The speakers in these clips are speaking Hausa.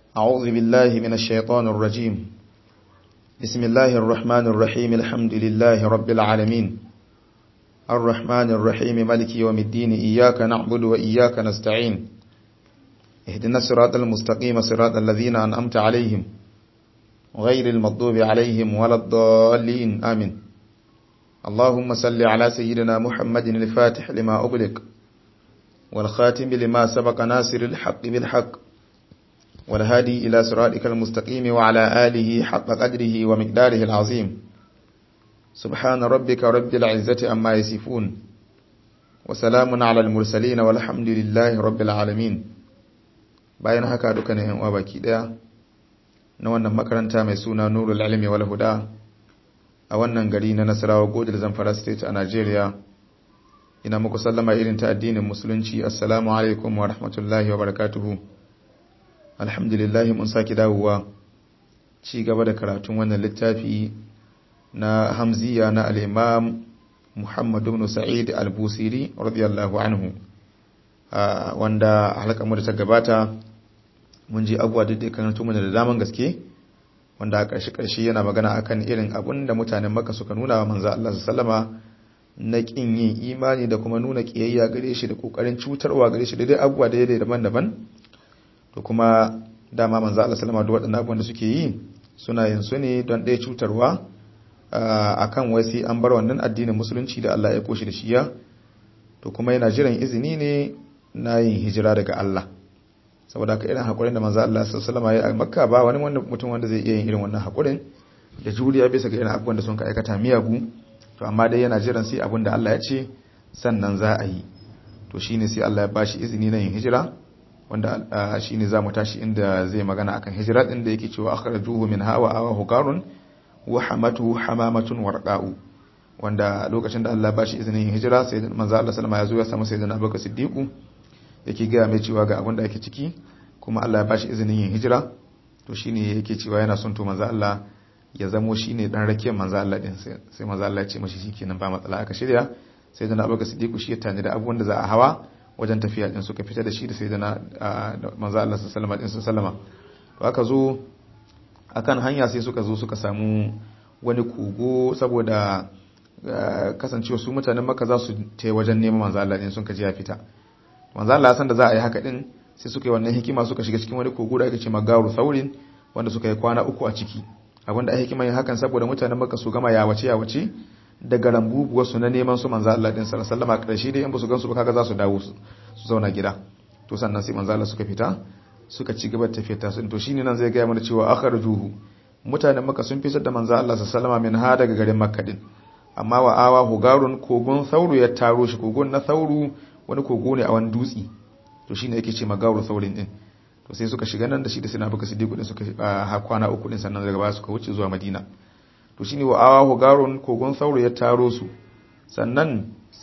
أعوذ بالله من الشيطان الرجيم بسم الله الرحمن الرحيم الحمد لله رب العالمين الرحمن الرحيم ملك يوم الدين إياك نعبد وإياك نستعين اهدنا الصراط المستقيم صراط الذين أنعمت عليهم غير المغضوب عليهم ولا الضالين آمين اللهم صل على سيدنا محمد الفاتح لما أغلق والخاتم لما سبق ناصر الحق بالحق والهادي إلى صراطك المستقيم وعلى آله حق قدره ومقداره العظيم سبحان ربك رب العزة أما يصفون وسلام على المرسلين والحمد لله رب العالمين bayan haka dukkanin yan uwa baki daya na wannan makaranta mai suna Nurul Ilmi wal Huda a wannan gari na Nasarawa Godil Zamfara State a Nigeria ina muku sallama irin ta addinin musulunci assalamu alaikum wa rahmatullahi wa barakatuhu alhamdulillah mun saki dawowa ci gaba da karatun wannan littafi na Hamziya na al-Imam Muhammad ibn Sa'id al-Busiri radiyallahu anhu wanda halaka mu da ta gabata mun ji abuwa da dai karanto mana da daman gaske wanda a ƙarshe ƙarshe yana magana akan irin abun da mutanen Makka suka nuna wa manzo Allah sallama na kin yin imani da kuma nuna kiyayya gare shi da kokarin cutarwa gare shi da dai abuwa da yadda daban-daban to kuma dama manzo Allah sallama da waɗannan abubuwan da suke yi suna yin su ne don ɗaya cutarwa akan wasi an bar wannan addinin musulunci da Allah ya koshi da shi ya to kuma yana jiran izini ne na yin hijira daga Allah saboda haka irin haƙurin da manzo Allah sallallahu alaihi wasallam ya Makka ba wani wanda mutum wanda zai iya yin irin wannan haƙurin da juriya bisa ga irin abubuwan da sun ka aikata miyagu to amma dai yana jiran sai abin da Allah ya ce sannan za a yi to shine sai Allah ya bashi izini na yin hijira wanda shine za mu tashi inda zai magana akan hijira din da yake cewa akhrajuhu min hawa awa hukarun wa hamatu hamamatun warqa'u wanda lokacin da Allah bashi izinin yin hijira sai manzo Allah sallama ya zo ya samu sayyidina Abubakar Siddiq yake ga mai cewa ga abin da ake ciki kuma Allah ya bashi izinin yin hijira to shine yake cewa yana son to manzo Allah ya zamo shine dan rakiyar manzo Allah din sai manzo Allah ya ce mashi shikenan ba matsala aka shirya sayyidina Abubakar Siddiq shi ya tani da abubuwan da za a hawa wajen tafiya din suka fita da shi da sayyidina manzo Allah sallallahu alaihi wasallam to aka zo akan hanya sai suka zo suka samu wani kogo saboda kasancewa su mutanen maka za su ta wajen neman manzo Allah din sun kaji ya fita manzo Allah san da za a yi haka din sai suka yi wannan hikima suka shiga cikin wani kogo da ake ce magaru saurin wanda suka yi kwana uku a ciki abinda ai hikima yin hakan saboda mutanen maka su gama ya wace ya wace daga rambubuwar su na neman su manzo Allah din sallallahu alaihi wasallam karshe dai in ba su gansu ba kaga za su dawo su zauna gida to sannan sai manzo Allah suka fita suka ci gaba da tafiyar tasu to shine nan zai ga mana cewa akhrajuhu mutanen maka sun fitar da manzo Allah sallallahu alaihi wasallam min ha daga garin makka din amma wa awa hugarun kogon sauru ya taro shi kogon na sauru wani kogo ne a wani dutse to shine yake ce magauru saurin din to sai suka shiga nan da shi da sina baka siddiqu din suka ha kwana uku din sannan daga baya suka wuce zuwa madina to shine wa awa hugarun kogon sauru ya taro su sannan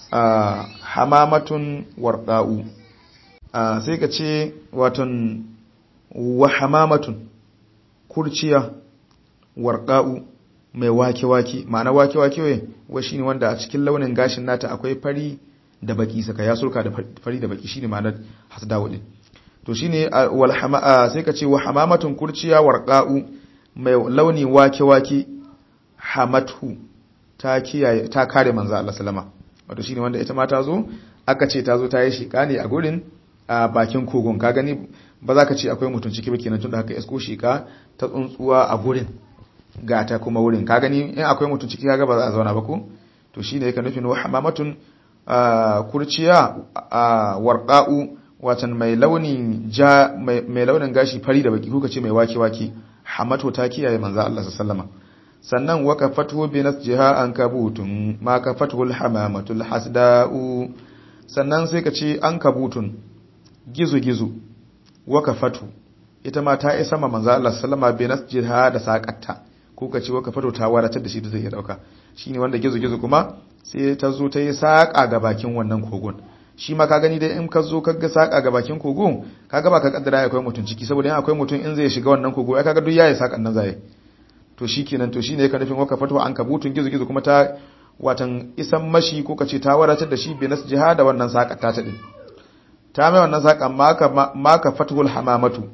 hamamatun warqa'u sai ka ce waton wa hamamatun kurciya warqa'u mai wake-wake ma'ana wake-wake wai shine wanda a cikin launin gashin nata akwai fari da baki saka ya surka da fari da baki shine ma'anar hasdawu din to shine wal hamaa sai ka ce wa hamamatun kurciya warqa'u mai launi wake-wake hamatu ta kiyaye ta kare manzo Allah sallama wato shine wanda ita ma ta zo aka ce ta zo ta yi shika ne a gurin a bakin kogon ka gani ba za ka ce akwai mutum ciki ba kenan tunda haka isko shika ta tsuntsuwa a gurin gata kuma wurin ka gani in akwai mutum ciki kaga ba za a zauna ba ko to shine yake nufin wa hamamatun kurciya warqa'u watan mai launin ja mai launin gashi fari da baki kuka ce mai wake wake hamato ta kiyaye manzo Allah sallama sannan waqafatu bi nasjiha an kabutun ma kafatul hamamatul hasda'u sannan sai ka ce an kabutun gizo gizo waqafatu ita ma ta isa ma manzo Allah sallama bi nasjiha da saqatta ko ka ce waka fato ta wadatar da shi da zai iya dauka shine wanda gizo-gizo kuma sai ta zo ta yi saƙa ga bakin wannan kogon shi ma ka gani dai in ka zo ka ga saƙa ga bakin kogon ka ga ba ka kaddara akwai mutum ciki saboda in akwai mutum in zai shiga wannan kogo ai kaga duk yayi saƙan nan zai to shikenan to shine ka nufin waka fato an kabutun gizo-gizo kuma ta watan isan mashi ko ka ce ta wadatar da shi bi nas jihada wannan saƙa ta ta din ta mai wannan saƙan maka maka fatul hamamatu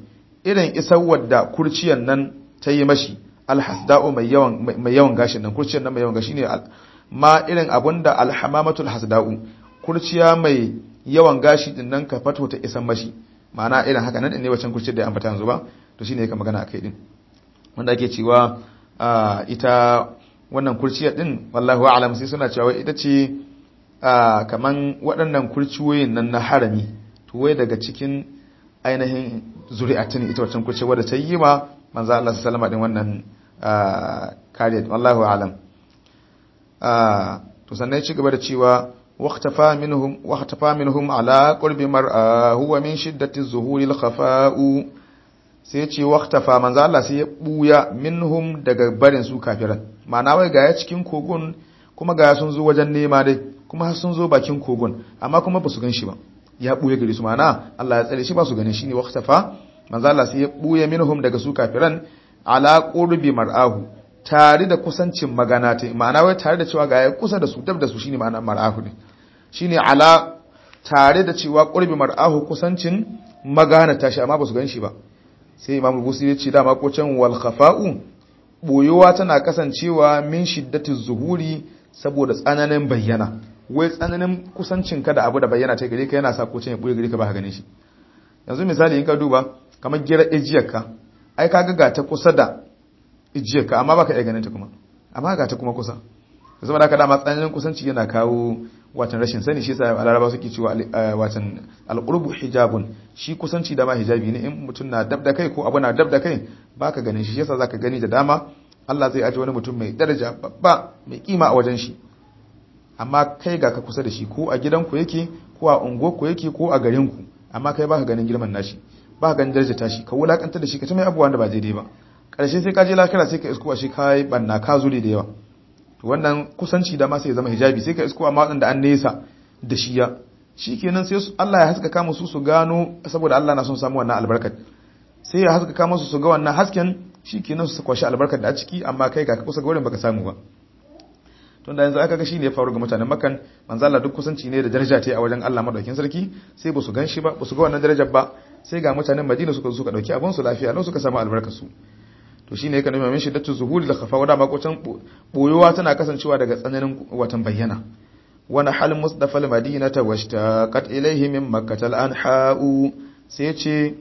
irin isar wadda kurciyan nan ta yi mashi alhasda'u mai yawan mai yawan gashin nan kurciyan nan mai yawan gashi ne ma irin abunda alhamamatul hasda'u kurciya mai yawan gashi din nan ka fato ta isan mashi ma'ana irin haka nan ne wacan kurciyar da ya ambata yanzu ba to shine yake magana akai din wanda ake cewa ita wannan kurciyar din wallahu a'lam sai suna cewa ita ce kaman waɗannan kurciyoyin nan na harami to wai daga cikin ainihin zuri'atin ita wancan kurciyar wadda ta yi ma manzo Allah sallallahu alaihi wannan kariya wallahu a'lam to sannan ya ci gaba da cewa واختفى منهم واختفى منهم على قرب مرأة هو من شدة الظهور الخفاء sai ya ce waktafa manzo Allah sai ya buya minhum daga barin su kafiran ma'ana wai ga ya cikin kogon kuma ga sun zo wajen nema dai kuma har sun zo bakin kogon amma kuma ba su gan shi ba ya buya gare su ma'ana Allah ya tsare shi ba su ganin shi ne waktafa manzo Allah sai ya buya minhum daga su kafiran ala qurbi mar'ahu tare da kusancin magana ta ma'ana wai tare da cewa ga ya kusa da su dab da su shine ma'ana mar'ahu ne shine ala tare da cewa qurbi mar'ahu kusancin magana ta shi amma ba su gan shi ba sai imam busi ya ce dama ko can wal khafa'u boyowa tana kasancewa min shiddatiz zuhuri saboda tsananin bayyana wai tsananin kusancin ka da abu da bayyana ta gare ka yana sa ko can ya boye gare ka ba ka ganin shi yanzu misali in ka duba kamar gira ejiyar ka ai ka ga ta kusa da ijiyar ka amma baka iya ganin ta kuma amma ga ta kuma kusa saboda haka dama tsananin kusanci yana kawo watan rashin sani shi yasa alaraba suke cewa watan alqurbu hijabun shi kusanci da ma hijabi ne in mutum na dab da kai ko abu na dab da kai baka ganin shi yasa zaka gani da dama Allah zai aje wani mutum mai daraja babba mai kima a wajen shi amma kai ga ka kusa da shi ko a gidanku yake ko a unguwarku yake ko a garinku amma kai baka ganin girman nashi baka ganin daraja tashi ka wulakanta da shi ka ta mai abubuwan da ba daidai ba karshe sai ka je lakira sai ka isko a shi kai banna ka zure da yawa wannan kusanci da ma sai ya zama hijabi sai ka isko amma wadanda an nesa da shi ya shikenan sai Allah ya haskaka musu su gano saboda Allah na son samu wannan albarkar sai ya haskaka musu su ga wannan hasken shikenan su kwashi albarkar da a ciki amma kai ga ka kusa ga wurin baka samu ba tun da yanzu aka ga shine ya faru ga mutanen makan manzo Allah duk kusanci ne da daraja ta a wajen Allah madaukin sarki sai ba su gan shi ba ba su ga wannan darajar ba sai ga mutanen Madina suka suka dauki abun su lafiya lau suka samu albarkar su to shine yake nuna min shiddatu zuhuri da khafa wada makocin boyowa tana kasancewa daga tsananin watan bayyana wani hal musdafa al-madinata washtaqat ilayhi min makkah al-anha'u sai ce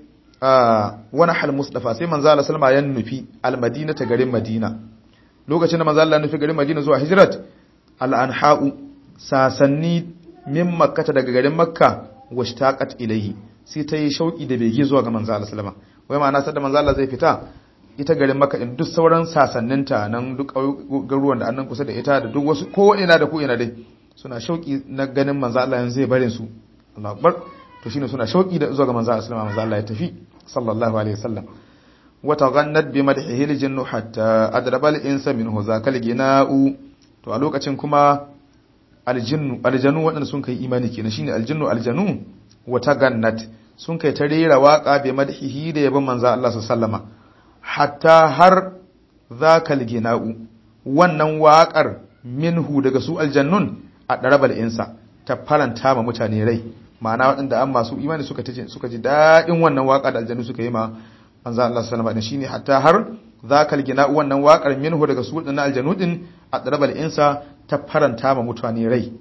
wani hal musdafa sai manzo Allah sallama ya nufi al-madinata garin Madina lokacin da manzo Allah nufi garin Madina zuwa hijrat al-anha'u sasanni min makkah daga garin makka washtaqat ilayhi sai ta yi shauki da bege zuwa ga manzo Allah sallama wai ma'ana sai da manzo Allah zai fita ita garin maka in duk sauran sasanninta nan duk garuruwan da annan kusa da ita da duk wasu ko ina da ko ina dai suna shauki na ganin manzo Allah yanzu zai barin su Allahu akbar to shine suna shauki da zuwa ga manzo Allah sallallahu alaihi ya tafi sallallahu alaihi wasallam wa taghannat bi madhihi al hatta adraba al-insa minhu zakal gina'u to a lokacin kuma aljinnu aljanu wadanda sun kai imani kenan shine aljinnu aljanu wa taghannat sun kai ta rera waka bi madhihi da yabon manzo Allah sallallahu alaihi wasallama hatta har zakal gina'u wannan waƙar minhu daga su aljannun a ɗarabal insa ta faranta ma mutane rai ma'ana waɗanda an masu imani suka ji suka ji daɗin wannan waƙa da aljannu suka yi ma manzo Allah sallallahu alaihi shine hatta har zakal gina'u wannan waƙar minhu daga su waɗannan aljannu din a ɗarabal insa ta faranta ma mutane rai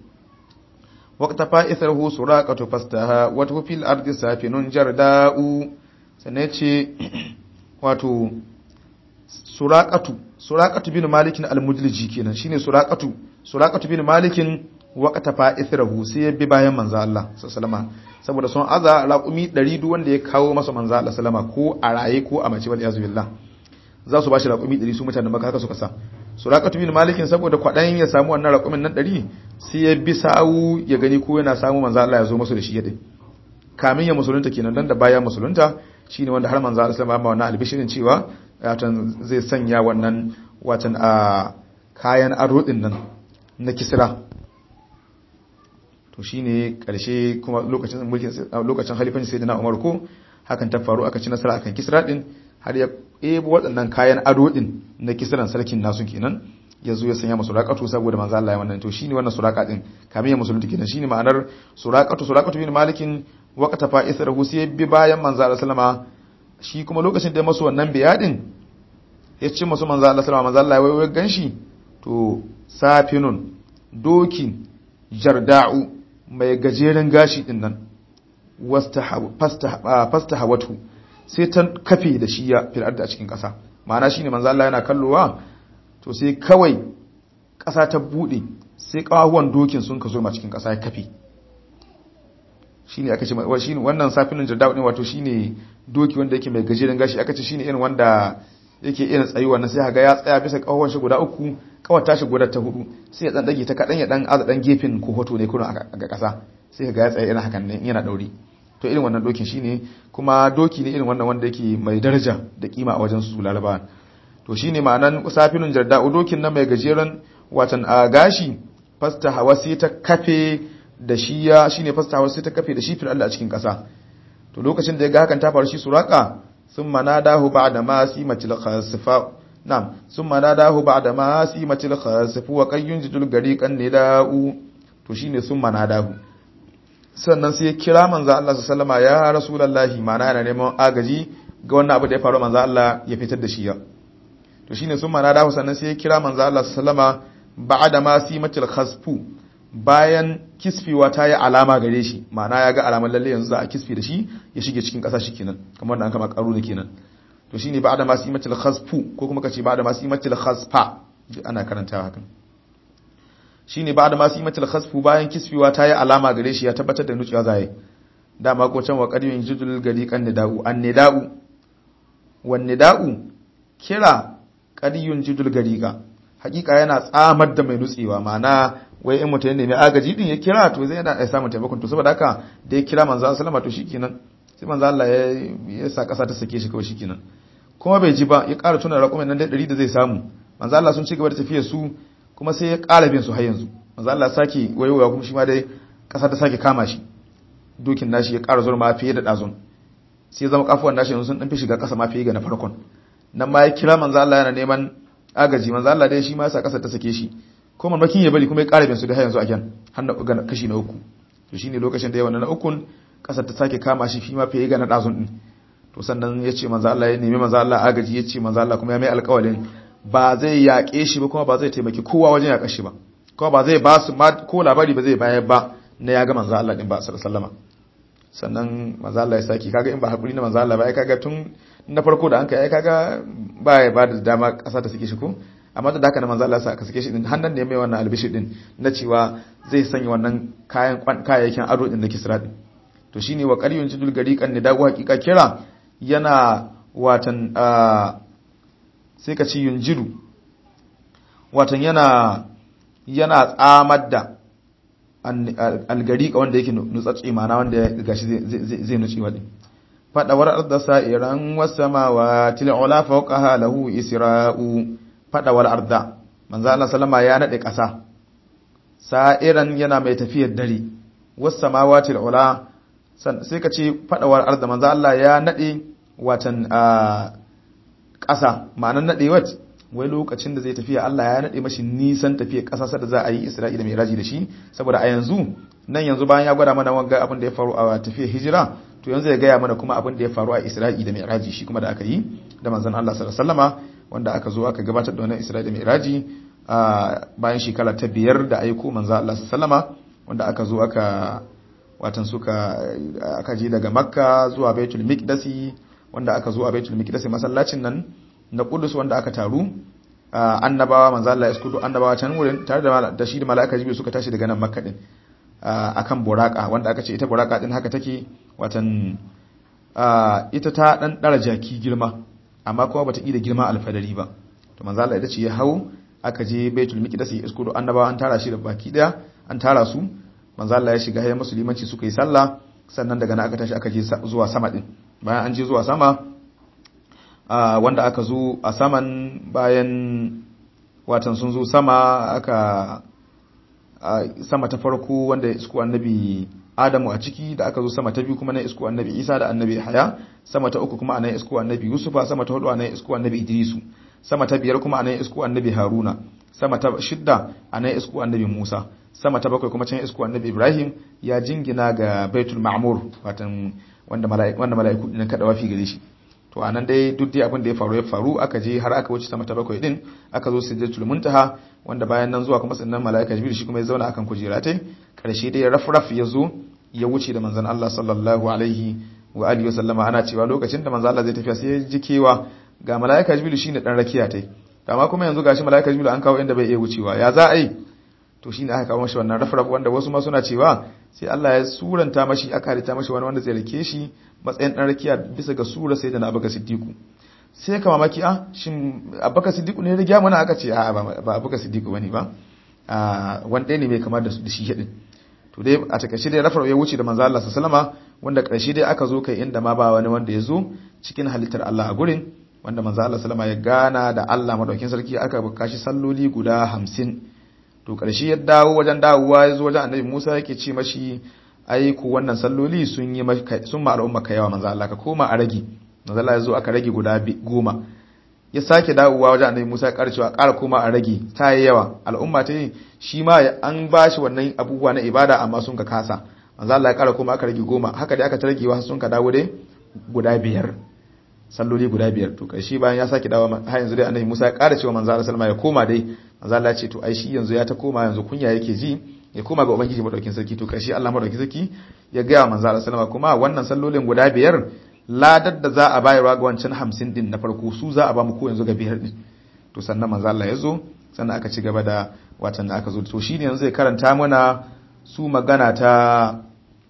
waqta fa'ithahu suraqatu fastaha wa fil ardi safinun jarda'u sannan ce wato suraqatu suraqatu bin malikin al-mudliji kenan shine suraqatu suraqatu bin malikin waqata fa'ithrahu sai ya bi bayan manzo Allah sallama saboda sun aza raqumi 100 duk wanda ya kawo masa manzo Allah sallama ko a raye ko a mace wal yazbillah za su bashi raqumi 100 su mutanen maka haka suka sa suraqatu bin malikin saboda kwadayin ya samu wannan raqumin nan 100 sai ya bi sawu ya gani ko yana samu manzo Allah ya zo masa da shi yadda kamin ya musulunta kenan dan da baya musulunta shine wanda har manzo Allah sallallahu alaihi wasallam albishirin cewa watan zai sanya wannan watan a kayan ado din nan na kisra to shine karshe kuma lokacin mulkin lokacin halifanci sayyidina Umar ko hakan ta faru aka ci nasara akan kisra din har ya ebo waɗannan kayan ado din na kisran sarkin nasu kenan ya zo ya sanya masu suraqatu saboda manzo Allah ya wannan to shine wannan suraqa din kamin ya musulunta kenan shine ma'anar suraqatu suraqatu bin malikin waqta fa israhu sai bi bayan manzo Allah sallama shi kuma lokacin da masu wannan biyadin ya ce masu manzo Allah sallama manzo Allah ya waiwai ganshi to safinun dokin jarda'u mai gajeren gashi din nan fasta hawatu sai ta kafe da shi ya fil a cikin ƙasa ma'ana shine manzo Allah yana kallowa to sai kawai ƙasa ta bude sai ƙawahuwan dokin sun ka zo ma cikin ƙasa ya kafe shine aka ce shine wannan safinin jarda'u din wato shine doki wanda yake mai gajeren gashi aka ce shine irin wanda yake irin tsayuwa na sai ga ya tsaya bisa ƙawahuwan shi guda uku kawai tashi guda ta hudu sai ya dan dage ta kadan ya dan aza dan gefen ko hoto ne kullun a ƙasa sai ga ya tsaya irin hakan ne yana dauri to irin wannan dokin shine kuma doki ne irin wannan wanda yake mai daraja da kima a wajen su laraba to shine ma'anan safinun jarda dokin nan mai gajeren watan a gashi fasta hawa sai ta kafe da shi ya shine fasta hawa sai ta kafe da shi fil Allah a cikin kasa to lokacin da ya ga hakan ta faru shi suraka thumma nadahu ba'da ma simatil khasfa na'am thumma nadahu ba'da ma simatil khasfa wa qayyun jidul gariqan nida'u to shine thumma nadahu sannan sai ya kira manzo Allah sallama ya rasulullahi mana yana neman agaji ga wannan abu da ya faru manzo Allah ya fitar da shi ya to shine sun mana da sannan sai ya kira manzo Allah sallama ba'da ma simatil khasfu bayan kisfiwa ta yi alama gare shi ma'ana ya ga alamar lalle yanzu za a kisfi da shi ya shige cikin ƙasa shi kenan kamar da an kama karu da kenan to shine ba'da ma simatil khasfu ko kuma kace ba'da ma simatil khasfa ana karantawa hakan shine ba da masu yi matal khasfu bayan kisfiwa ta yi alama gare shi ya tabbatar da nuciya zai dama ko can wa qadimin jidul gari kan nida'u an nida'u wan nida'u kira qadiyun jidul gariqa hakika yana tsamar da mai nutsewa ma'ana wai in mutum ne mai agaji din ya kira to zai yana samun taimakon to saboda haka da ya kira manzo sallama to shikenan sai manzo Allah ya ya sa kasa ta sake shi kawai shikenan kuma bai ji ba ya ƙara tuna raƙumin nan da 100 da zai samu manzo Allah sun ci gaba da tafiyar su kuma sai ya ƙara bin su har yanzu manzo Allah sake wayowa kuma shi ma dai ƙasa ta sake kama shi dokin nashi ya ƙara zurma fiye da ɗazun sai zama kafuwan nashi yanzu sun ɗan fi shiga ƙasa ma fiye ga na farkon nan ma ya kira manzo Allah yana neman agaji manzo Allah dai shi ma sa ƙasa ta sake shi ko mamakin ya bari kuma ya ƙara bin su da har yanzu again har na kashi na uku to shine lokacin da ya wannan na ukun ƙasar ta sake kama shi fi ma fiye ga na ɗazun din to sannan ya ce manzo Allah ya nemi manzo Allah agaji ya ce manzo Allah kuma ya mai alƙawalin ba zai yaƙe shi ba kuma ba zai taimaki kowa wajen yaƙa shi ba kuma ba zai ba su ko labari ba zai bayar ba na ya ga manzo Allah din ba sallama sannan manzo Allah ya saki kaga in ba hakuri na manzo Allah ba ai kaga tun na farko da an kai ai kaga ba ya ba da dama ƙasa ta sake shi ko amma da haka na manzo Allah ya saka sake shi din hannan ne mai wannan albishi din na cewa zai sanya wannan kayan kayayyakin ado din na Kisra din to shine wa qaryun jidul gariqan ne dago hakika kira yana watan sai ka ci yunjiru watan yana yana tsamar da algariƙa wanda yake nutsatsi mana wanda ya gashi zai nutsi wadi fadawar arda sa'iran wasamawa til'ula fawqaha lahu isra'u fadawar arda manzo Allah sallama ya nade ƙasa sa'iran yana mai tafiyar dare wasamawa til'ula sai ka ce fadawar arda manzo Allah ya nade watan ƙasa ma'anar naɗewar wai lokacin da zai tafiya Allah ya naɗe mashi nisan tafiya ƙasa da za a yi Isra'ila mai raji da shi saboda a yanzu nan yanzu bayan ya gwada mana wanga abin da ya faru a tafiyar hijira to yanzu ya gaya mana kuma abin da ya faru a Isra'ila mai raji shi kuma da aka yi da manzon Allah sallallahu alaihi wasallama wanda aka zo aka gabatar da wannan Isra'ila mai raji a bayan shekara ta biyar da aiko manzon Allah sallallahu alaihi wasallama wanda aka zo aka watan suka aka je daga Makka zuwa Baitul Miqdasi wanda aka zo a Baitul Miqdis masallacin nan na Qudus wanda aka taru annabawa manzo Allah ya iskudu annabawa can wurin tare da da shi da malaika Jibril suka tashi daga nan Makka din akan buraka wanda aka ce ita buraka din haka take watan ita ta dan dara jaki girma amma kuma bata da girma alfadari ba to manzo Allah ya ce ya hau aka je Baitul Miqdis ya iskudu annabawa an tara shi da baki daya an tara su manzo Allah ya shiga hayyan musulmanci suka yi sallah sannan daga nan aka tashi aka je zuwa sama din bayan an je zuwa sama wanda aka zo a saman bayan watan sun zo sama aka sama ta farko wanda ya isko annabi adamu a ciki da aka zo sama ta biyu kuma na isko annabi isa da annabi haya sama ta uku kuma anan isko annabi yusufa sama ta hudu anan isko annabi idrisu sama ta biyar kuma anan isko annabi haruna sama ta shidda anan isko annabi musa sama ta bakwai kuma can isko annabi ibrahim ya jingina ga baitul ma'mur watan wanda mala'iku wanda mala'iku din kada wafi gare shi to anan dai duk dai abin da ya faru ya faru aka je har aka wuce sama ta bakwai din aka zo sidratul muntaha wanda bayan nan zuwa kuma sannan malaika jibril shi kuma ya zauna akan kujera tai karshe dai rafraf ya zo ya wuce da manzon Allah sallallahu alaihi wa alihi wa sallama ana cewa lokacin da manzon Allah zai tafiya sai ya ji kewa ga malaika jibril shine dan rakiya tai amma kuma yanzu gashi malaika jibril an kawo inda bai iya wucewa ya za a yi to shine aka kawo mashi wannan rafraf wanda wasu ma suna cewa sai Allah ya suranta mashi aka harita mashi wani wanda zai rike shi matsayin dan rakiya bisa ga sura sai da na abaka siddiqu sai ka mamaki a shin abaka siddiqu ne ya riga mana aka ce a ba abaka siddiqu bane ba a wanda ne mai kamar da shi hidin to dai a takaice dai rafraf ya wuce da manzo Allah sallama wanda karshe dai aka zo kai inda ma ba wani wanda ya zo cikin halittar Allah a gurin wanda manzo Allah sallama ya gana da Allah madaukin sarki aka bukashi salloli guda hamsin to ƙarshe ya dawo wajen dawowa ya zo wajen annabi Musa yake ce mashi ai ku wannan salloli sun yi sun ma al'umma ka yawa manzo Allah ka koma a rage manzo Allah ya zo aka rage guda goma ya sake dawowa wajen annabi Musa ya ƙara cewa ƙara koma a rage ta yi yawa al'umma ta yi shi ma an ba shi wannan abubuwa na ibada amma sun ka kasa manzo Allah ya ƙara koma aka rage goma haka dai aka ta ragewa sun ka dawo dai guda biyar salloli guda biyar to karshe bayan ya sake dawo har yanzu dai annabi Musa ya ƙara cewa manzo Allah sallama ya koma dai manzo Allah ya ce to ai shi yanzu ya ta koma yanzu kunya yake ji ya koma ga ubangiji madaukin sarki to karshe Allah madaukin sarki ya ga manzo Allah sallama kuma wannan sallolin guda biyar ladar da za a bayarwa ga wancan 50 din na farko su za a ba mu ko yanzu ga biyar din to sannan manzo Allah ya zo sannan aka ci gaba da watan da aka zo to shine yanzu zai karanta mana su magana ta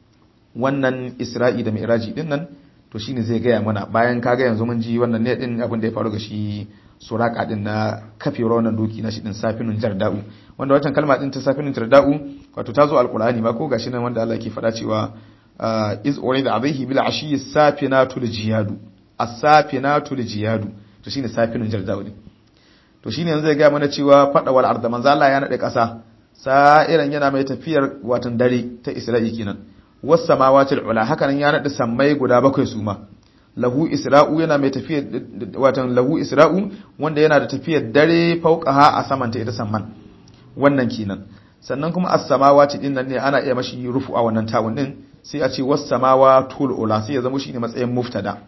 wannan Isra'i da Mi'raji din nan to shine zai gaya mana bayan kaga yanzu mun ji wannan ne din abin da ya faru ga shi suraka din na kafewar wannan doki na shi din safinun jarda'u wanda wancan kalma din ta safinun jarda'u wato ta zo alqur'ani ma ko gashi nan wanda Allah ke faɗa cewa iz urida alayhi bil ashi safinatul jiyadu as-safinatul jiyadu to shine safinun jarda'u ne to shine yanzu zai gaya mana cewa fada wal arda manzo Allah ya nade kasa sa'iran yana mai tafiyar watan dare ta Isra'i kenan was samawati ula hakanan ya nade sammai guda bakwai su ma lahu isra'u yana mai tafiyar watan lahu isra'u wanda yana da tafiyar dare fauqaha a saman ta ita samman wannan kenan sannan kuma as-samawati din nan ne ana iya mashi rufu a wannan tawun din sai a ce was samawatul ula sai ya zama shine matsayin muftada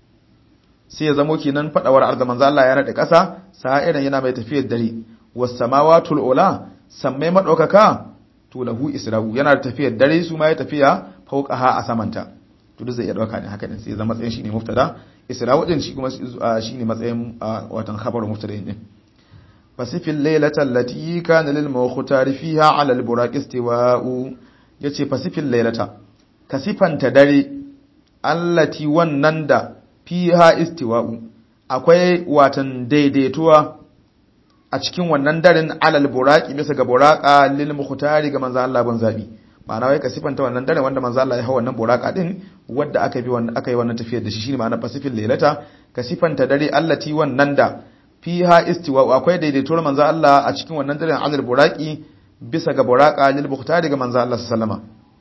sai ya zama kenan fadawar arda manzo Allah ya nade kasa sa'iran yana mai tafiyar dare was samawatul ula sammai madaukaka to lahu isra'u yana da tafiyar dare su ma ya tafiya fauqaha a samanta to duk zai iya dauka ne haka din sai zama matsayin shine muftada isra'u din shi kuma shine matsayin watan khabaru muftada din fasifil laylata allati kana lil mawkhutari fiha ala al buraq istiwa'u yace fasifil laylata kasifanta dare allati wannan da fiha istiwa'u akwai watan daidaituwa a cikin wannan daren alal buraqi bisa ga buraqa lil mukhtari ga manzo Allah ban zabi ma'ana wai ka sifanta wannan dare wanda manzo Allah ya hawa wannan buraka din wanda aka bi wannan aka yi wannan tafiyar da shi shine ma'ana pacific lailata ka sifanta dare allati wannan da fiha istiwa akwai daidaituwar manzo Allah a cikin wannan daren alal buraqi bisa ga buraka lil mukhtari ga manzo Allah sallama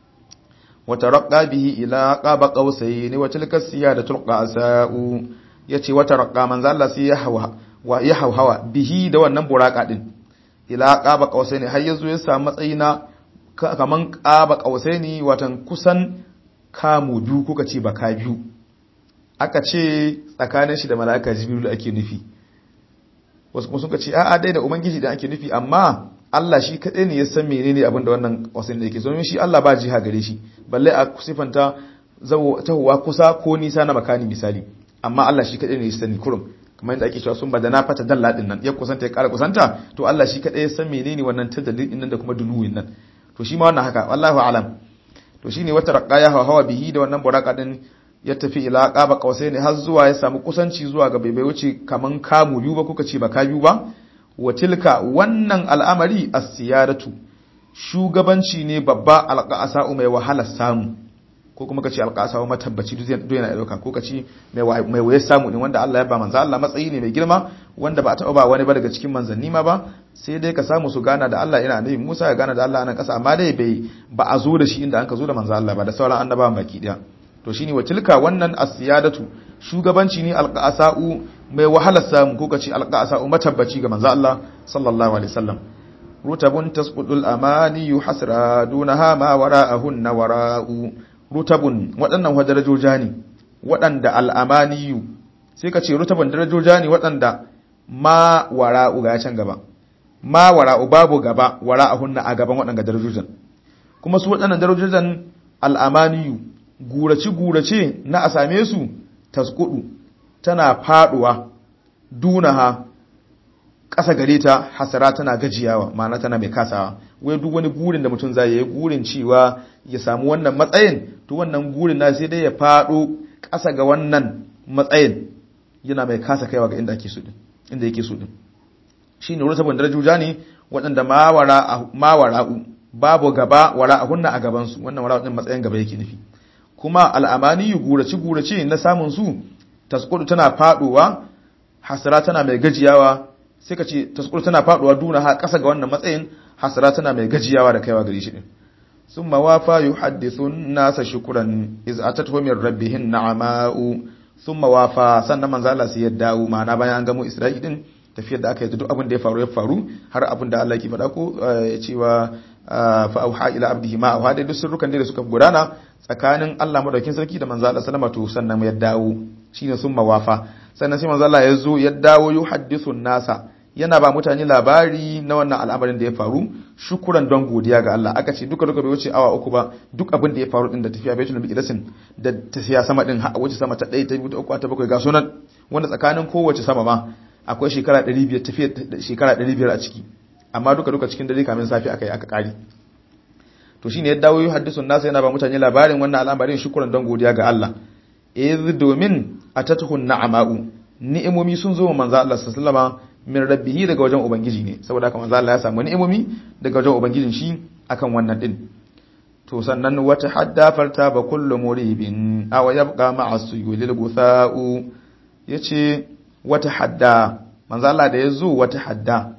wa taraqqa bihi ila qaba qausayn wa tilka siyadatul qasa'u yace wa taraqqa manzo Allah sai ya hawa wa ya hawa bihi da wannan buraka din ila qaba qausayn har yazo ya samu matsayi na kaman ƙaba ƙausai ne watan kusan kamu biyu kuka ce baka biyu aka ce tsakanin shi da mala'ika jibiru ake nufi wasu kuma suka ce a'a dai da ubangiji da ake nufi amma Allah shi kaɗai ne ya san menene abin da wannan ƙausai da yake so shi Allah ba jiha gare shi balle a sifanta tahowa kusa ko nisa na makani misali amma Allah shi kaɗai ne ya sani kurum kamar yadda ake cewa sun bada na fata dalla din nan ya kusanta ya ƙara kusanta to Allah shi kaɗai ya san menene wannan tadallin din nan da kuma dunuwin nan to shi ma wannan haka wallahu alam to shine wata raqaya hawa bihi da wannan buraka din ya tafi ila qaba ne har zuwa ya samu kusanci zuwa ga bai wuce kaman kamu biyu ba kuka ce ba ka biyu ba wa tilka wannan al'amari as-siyaratu shugabanci ne babba alqasa mai wahala samu ko kuma kace alqasa matabbaci duk yana dauka ko kace mai mai waye samu ne wanda Allah ya ba manzo Allah matsayi ne mai girma wanda ba a taɓa ba wani ba daga cikin manzanni ma ba sai dai ka samu su gana da Allah ina annabi Musa ya gana da Allah nan kasa amma dai bai ba a zo da shi inda an ka zo da manzo Allah ba da sauran annabawan baki daya to shine watilka wannan asiyadatu shugabanci ne alqasa'u mai wahalar samu ko kace alqasa'u matabbaci ga manzo Allah sallallahu alaihi wasallam rutabun tasqudul amani yuhasra dunaha ma wara'ahunna wara'u rutabun waɗannan hajarajoja ne waɗanda al'amaniyu sai ka ce rutaban darajoja ne waɗanda ma wara'u ga can gaba ma wara'u babu gaba wara'ahunna a gaban waɗanda darajojan kuma su waɗannan darajojan al'amaniyu gurace gurace na a same su taskudu tana faduwa dunaha ƙasa gare ta hasara tana gajiyawa ma'ana tana mai kasawa wai duk wani gurin da mutum zai yi gurin cewa ya samu wannan matsayin to wannan gurin na sai dai ya fado ƙasa ga wannan matsayin yana mai kasa kaiwa ga inda ake so din inda yake so din shine wurin saboda darajoja ne waɗanda mawara mawara'u babu gaba wara a hunna a gaban su wannan wara din matsayin gaba yake nufi kuma al'amani gurace gurace na samun su tasqudu tana faduwa hasara tana mai gajiyawa sai ka ce tasqudu tana faduwa duna ha ƙasa ga wannan matsayin hasara tana mai gajiyawa da kaiwa gare shi din ثم وافى يحدث الناس شكرا إذ أتته من ربهم نعماء ثم وافى sannan manzo Allah sai ya dawo ma'ana bayan an gamo Isra'i din tafiyar da aka yi duk abin da ya faru ya faru har abin da Allah ke faɗa ko ya cewa fa auha ila abdihi ma auha da duk sirrukan da suka gudana tsakanin Allah madaukin sarki da manzo Allah sallama to sannan ya dawo shine summa wafa sannan sai manzo Allah ya zo ya dawo yuhaddithu nasa yana ba mutane labari na wannan al'amarin da ya faru shukuran don godiya ga Allah aka ce duka duka bai wuce awa uku ba duk abin da ya faru din da tafiya baitul miqdasin da tafiya sama din ha wuce sama ta 1 ta 2 ta 3 ta 7 ga sunan wanda tsakanin kowace sama ma akwai shekara 500 tafiya shekara 500 a ciki amma duka duka cikin dare kamin safi aka yi aka kari to shine ya dawo hadisun nasa yana ba mutane labarin wannan al'amarin shukuran don godiya ga Allah iz domin atatuhun na'ama'u ni'imomi sun zo manzo Allah sallallahu alaihi wasallam min rabbihi daga wajen ubangiji ne saboda haka manzo Allah ya samu ni'imomi daga wajen ubangijin shi akan wannan din to sannan wata hadda farta ba kullu muribin aw yabqa ma'a suyulil gutha'u yace wata hadda manzo Allah da yazo wata hadda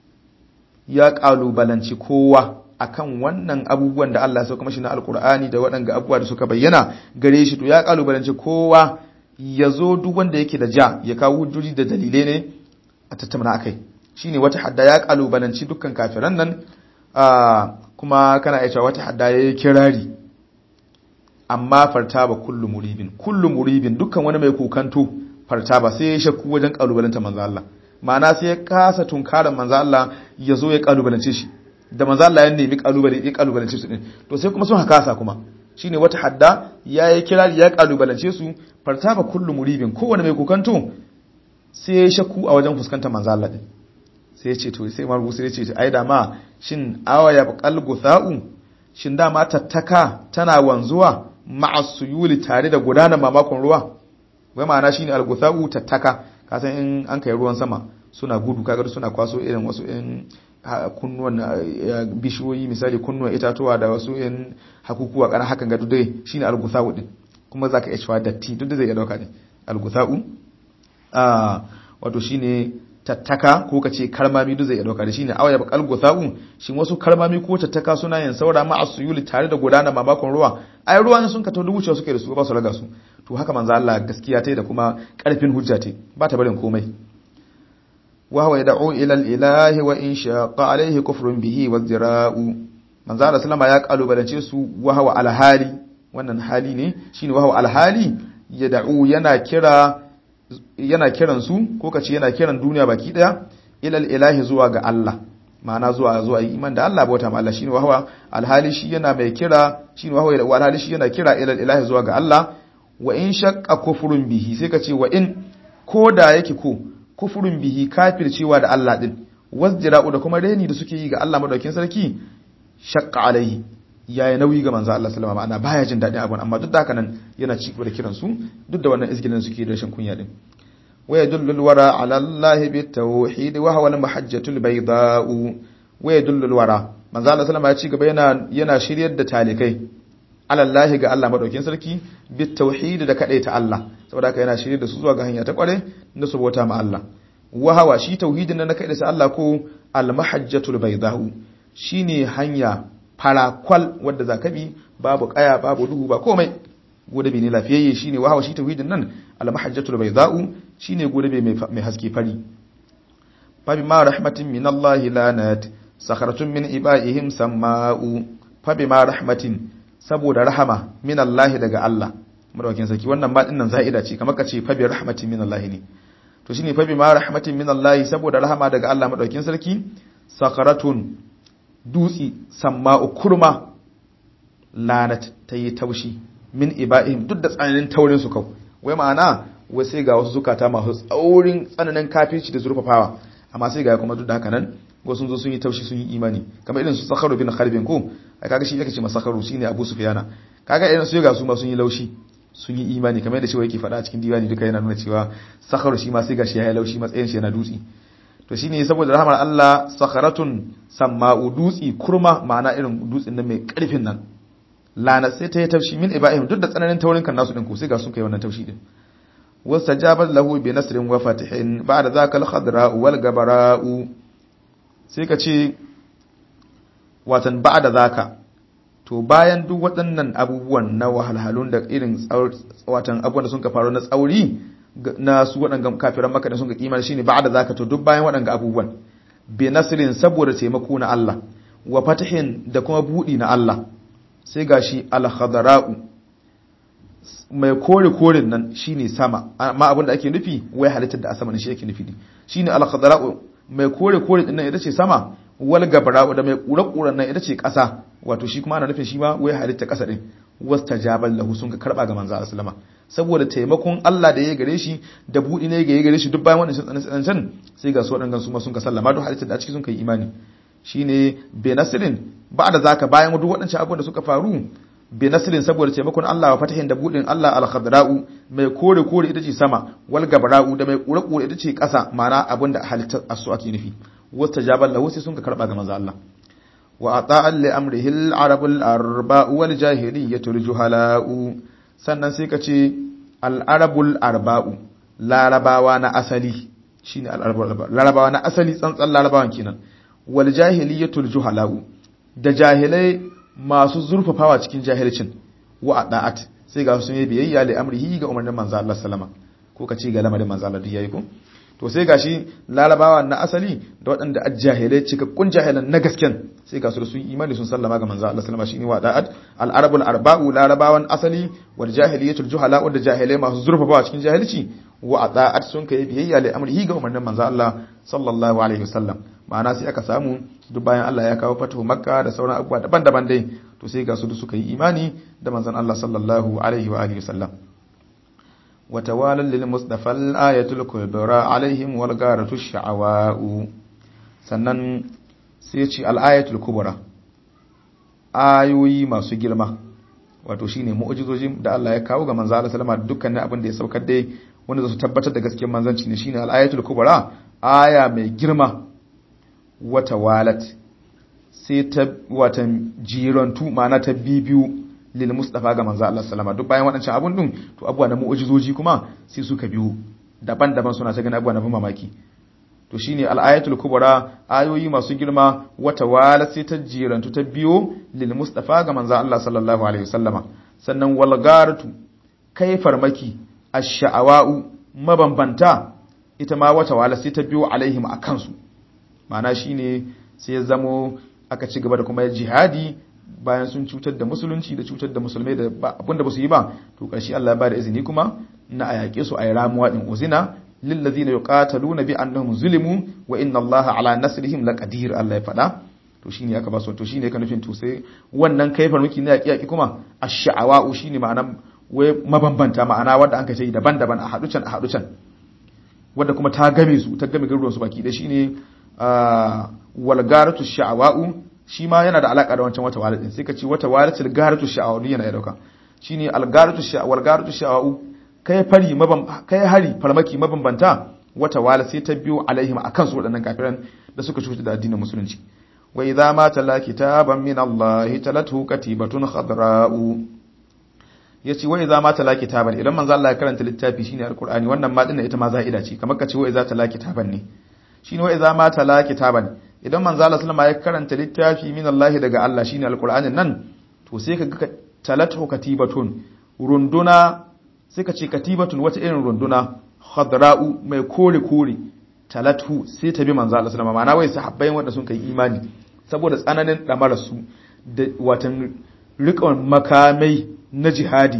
ya kalubalanci kowa akan wannan abubuwan da Allah ya sauka mashi na alkur'ani da waɗanga abubuwa da suka bayyana gare shi to ya kalubalanci kowa ya zo duk wanda yake da ja ya kawo hujjoji da dalilai ne a tattauna akai shine wata hadda ya kalubalanci dukkan kafiran nan kuma kana iya cewa wata hadda yayi kirari amma fartaba kullu muribin kullu muribin dukkan wani mai kokanto fartaba sai ya shakku wajen kalubalanta manzo Allah ma'ana sai ya kasa tunkaran manzo Allah ya zo ya kalubalance shi da manzo Allah ya nemi kalubale ya kalubalance su din to sai kuma sun hakasa kuma shine wata hadda yayi kirari ya kalubalance su fartaba kullu muribin kowane mai kokanto sai ya shakku a wajen fuskantar manzo Allah din sai ya ce to sai marubu sai ya ce ai da ma shin awaya baqal gutha'u shin da ma tattaka tana wanzuwa ma'a suyuli tare da gudanar mamakon ruwa wai ma'ana shine al-gutha'u tattaka kasan in an kai ruwan sama suna gudu kaga suna kwaso irin wasu in kunnuwan bishiyoyi misali kunnuwan itatuwa da wasu in hakukuwa kana hakan ga dai shine al-gutha'u din kuma zaka iya cewa datti duk da zai iya dauka ne al-gutha'u ah wato shine tattaka ko kace karmami duk zai iya dauka da shine awaya bakal gutha'u shin wasu karmami ko tattaka suna yin saura ma asuyuli tare da gudana mamakon ruwa ai ruwa ne sun ka to wucewa suke da su ba su raga su to haka manzo Allah gaskiya tai da kuma karfin hujja tai ba ta barin komai wa huwa yad'u ila al-ilahi wa in shaqa alayhi kufrun bihi wa zira'u manzo Allah sallama ya kalubalance su wa huwa al-hali wannan hali ne shine wa huwa al-hali yad'u yana kira yana kiran su ko kace yana kiran duniya baki daya ila al-ilahi zuwa ga Allah ma'ana zuwa zuwa iman da Allah bauta ma Allah shine wa huwa al-hali shi yana mai kira shine wa huwa al-hali shi yana kira ila al-ilahi zuwa ga Allah wa in shaqqa kufrun bihi sai ka ce wa in ko da yake ko kufrun bihi kafircewa da Allah din wasjira'u da kuma reni da suke yi ga Allah madaukin sarki shaqqa alaihi yayi nauyi ga manzo Allah sallama ma'ana baya jin dadin abun amma duk da haka nan yana ci gaba da kiran su duk da wannan izgilin suke da rashin kunya din wa yadullu alwara ala Allah bitawhid wa huwa al-mahajjatul bayda'u wa yadullu alwara manzo Allah sallama ya ci gaba yana yana shiryar da talikai alallahi ga Allah madaukin sarki bit tauhid da ta Allah saboda haka yana shirye da su zuwa ga hanya ta kware da su bauta ma Allah wahawa shi tauhidin nan na sa Allah ko al mahajjatul baydahu shine hanya farakwal wadda zaka bi babu kaya babu duhu ba komai godabe ne lafiyayye shine wahawa shi tauhidin nan al mahajjatul baydahu shine godabe mai haske fari fa bima rahmatin min Allah lanat sakharatun min ibaihim samma'u fa bima rahmatin saboda rahama min Allah daga Allah madaukakin sarki wannan ma dinnan za'ida ce kamar ka ce fa bi rahmatin min Allah ne to shine fa bi ma rahmatin min Allah saboda rahama daga Allah madaukakin sarki sakaratun dutsi samma'u kurma lanat ta yi taushi min iba'ihim duk da tsananin taurin su kau wai ma'ana wai sai ga wasu zukata masu tsaurin tsananin kafirci da zurfafawa amma sai ga kuma duk da haka nan wasu zo sun yi taushi sun yi imani kamar irin su sakharu bin kharbin ko ai kaga shi yake ce masakharu shine abu sufyana kaga irin su ga su ma sun yi laushi sun yi imani kamar yadda cewa yake faɗa a cikin diwani duka yana nuna cewa sakharu shi ma sai ga shi ya yi laushi matsayin shi yana dutsi to shine saboda rahmar Allah sakharatun samma'u dutsi kurma ma'ana irin dutsin nan mai karfin nan lana sai ta yi taushi min ibahim duk da tsananin taurin kan nasu din ko sai ga sun kai wannan taushi din wastajabat lahu bi nasrin wa fatihin ba'da zaka al-khadra wal gabara'u sai ka ce watan ba'da zaka to bayan duk waɗannan abubuwan na wahalhalun da irin watan abubuwan da sun ka faru na tsauri na su waɗanga kafiran maka da sun ka kimar shine ba'da zaka to duk bayan waɗanga abubuwan bi nasrin saboda taimako na Allah wa fatihin da kuma budi na Allah sai gashi al-khadra'u mai kore korin nan shine sama amma abin da ake nufi wai halittar da a sama ne shi yake nufi shine al-khadra'u mai kore kore din nan ita ce sama wal gabra'u da mai kura kuran nan ita ce ƙasa wato shi kuma ana nufin shi ma wai halitta ƙasa din wastajabal lahu sun ka karba ga manzo sallama saboda taimakon Allah da ya gare shi da budi ne ga ya gare shi duk bayan wannan tsanan tsanan sai ga su wadannan su ma sun ka sallama duk halittar da a ciki sun kai imani shine be nasirin ba da zaka bayan duk waɗancan abubuwan da suka faru bi nasirin saboda taimakon Allah wa fatahin da budin Allah al-khadra'u mai kore kore ita ce sama wal gabra'u da mai kure kure ita ce ƙasa ma'ana abinda halittar asu ake nufi wastajabal lahu sai sun ka karba ga manzo Allah wa ata'al li amrihi al-arab al-arba'u wal jahiliyyatu al-juhala'u sannan sai ka ce al-arabul arba'u larabawa na asali shine al-arabul larabawa na asali tsantsan larabawan kenan wal jahiliyyatu al-juhala'u da jahilai masu zurfafawa cikin jahilcin wa da'at sai ga sun yi biyayya li amrihi ga umarnin manzo Allah sallama ko ka ce ga lamarin manzo Allah yayi ko to sai gashi larabawa na asali da waɗanda ajjahilai cikakkun jahilan na gasken sai ga su da sun imani sun sallama ga manzo Allah sallama shine wa da'at al arabul arba'u larabawan asali wal jahiliyatul juhala wanda jahilai masu zurfafawa cikin jahilci wa da'at sun kai biyayya li amrihi ga umarnin manzo Allah sallallahu alaihi wasallam ma'ana sai aka samu duk bayan Allah ya kawo fatahu makka da sauran abubuwa daban-daban dai to sai ga su da suka yi imani da manzon Allah sallallahu alaihi wa alihi wasallam wa tawalal lil mustafa al ayatul kubra alaihim wal garatu sha'awa'u sannan sai ce al ayatul kubra ayoyi masu girma wato shine mu'jizoji da Allah ya kawo ga manzon Allah sallama dukkanin abin da ya saukar dai wanda su tabbatar da gaskiyar manzanci ne shine al ayatul kubra aya mai girma wata walat sai ta watan jirantu ma'ana ta bibiyu lil mustafa ga manzo Allah sallama duk bayan waɗancan abun din to abuwa na mu'jizoji kuma sai suka biyu daban-daban suna ta gani abuwa na mamaki to shine al-ayatul kubra ayoyi masu girma wata walat sai ta jirantu ta biyo lil mustafa ga manzo Allah sallallahu alaihi wasallama sannan walgaratu kai farmaki ash-sha'awa'u mabambanta ita ma wata walat sai ta biyo alaihim akan su ma'ana shine sai ya zamo aka ci gaba da kuma jihadi bayan sun cutar da musulunci da cutar da musulmai da abinda ba su yi ba to ƙarshe Allah ya ba da izini kuma na a yaƙe su a yi ramuwa din uzina lillazina yuqataluna bi annahum zulimu wa inna Allah ala nasrihim laqadir Allah ya faɗa to shine aka ba su to shine ka nufin to sai wannan kaifar miki na yaƙi yaƙi kuma ash-sha'awa'u shine ma'anan wai mabambanta ma'ana wanda an kace daban-daban a haɗu can a haɗu can wanda kuma ta game su ta game garuruwan su baki da shine walgaratu sha'awa'u shi ma yana da alaka da wancan wata walidin sai ka ce wata walitul garatu sha'awa'u yana ya dauka shine algaratu sha'awa'u walgaratu sha'awa'u kai fari mabam kai hari farmaki mabambanta wata wala sai ta biyo alaihim akan su wadannan kafiran da suka cuta da addinin musulunci wa idza ma tala kitaban min Allah talatu katibatun khadra'u yace wa idza ma tala kitaban idan manzo Allah ya karanta littafi shine alqur'ani wannan ma dinna ita ma za'ida ce kamar ka ce wa idza tala kitaban ne shine wa idza ma tala kitaban idan manzo Allah sallama ya karanta littafi min Allah daga Allah shine alqur'anin nan to sai ka ga talatu katibatun runduna sai ka ce katibatun wata irin runduna khadra'u mai kore kore talatu sai ta bi manzo Allah sallama ma'ana wai sahabbai wanda sun kai imani saboda tsananin damar su da watan riƙon makamai na jihadi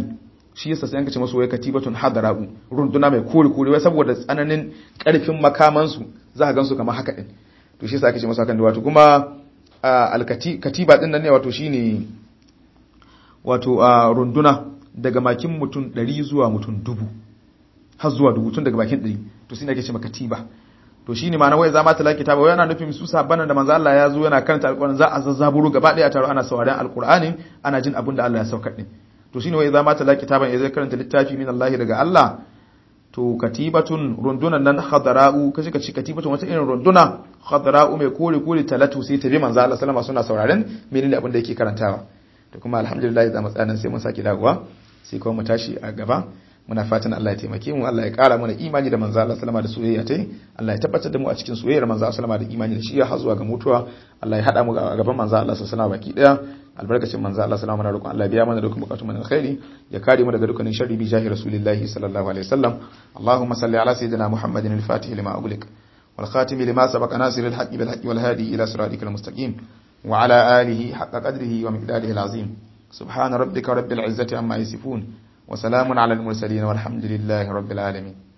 shi yasa sai an kace masu wai katibatun hadara'u runduna mai kore kore wai saboda tsananin karfin makaman su za ka gansu kamar haka din to shi yasa ake ce masu hakan da wato kuma alkati katiba din nan ne wato shine wato runduna daga makin mutum 100 zuwa mutum 1000 har zuwa 1000 tun daga bakin 100 to shine ake ce katiba to shine ma na wai zama ta lakita ba yana nufin su sabban da manzo Allah ya zo yana karanta alqur'ani za a zazzaburo gaba daya taro ana sauraron alqur'ani ana jin abin da Allah ya saukar din to shine wai zama ta lakita ban zai karanta littafi min Allah daga Allah to katibatun rundunan nan khadara'u kace kace katibatun wata irin runduna khadara'u mai kore kore talatu sai ta bi manzo Allah sallama suna sauraron menene abin da yake karantawa to kuma alhamdulillah za mu tsaya sai mun saki dawowa sai kuma mu tashi a gaba muna fatan Allah ya taimake mu Allah ya kara mana imani da manzo Allah sallama da soyayya tai Allah ya tabbatar da mu a cikin soyayyar manzo Allah sallama da imani da shi ya zuwa ga mutuwa Allah ya hada mu a gaban manzo Allah sallama baki daya albarkacin manzo Allah sallama na roƙon Allah ya biya mana dukkan bukatun mu na alkhairi ya kare mu daga dukkanin sharri bi jahi rasulillahi sallallahu alaihi wasallam Allahumma salli ala sayyidina Muhammadin al-fatih lima ughliq wal khatim lima sabaqa nasir al-haqqi bil haqqi wal hadi ila siratikal mustaqim wa ala alihi haqqa qadrihi wa miqdarihi al-azim subhana rabbika rabbil izzati amma yasifun وسلام على المرسلين والحمد لله رب العالمين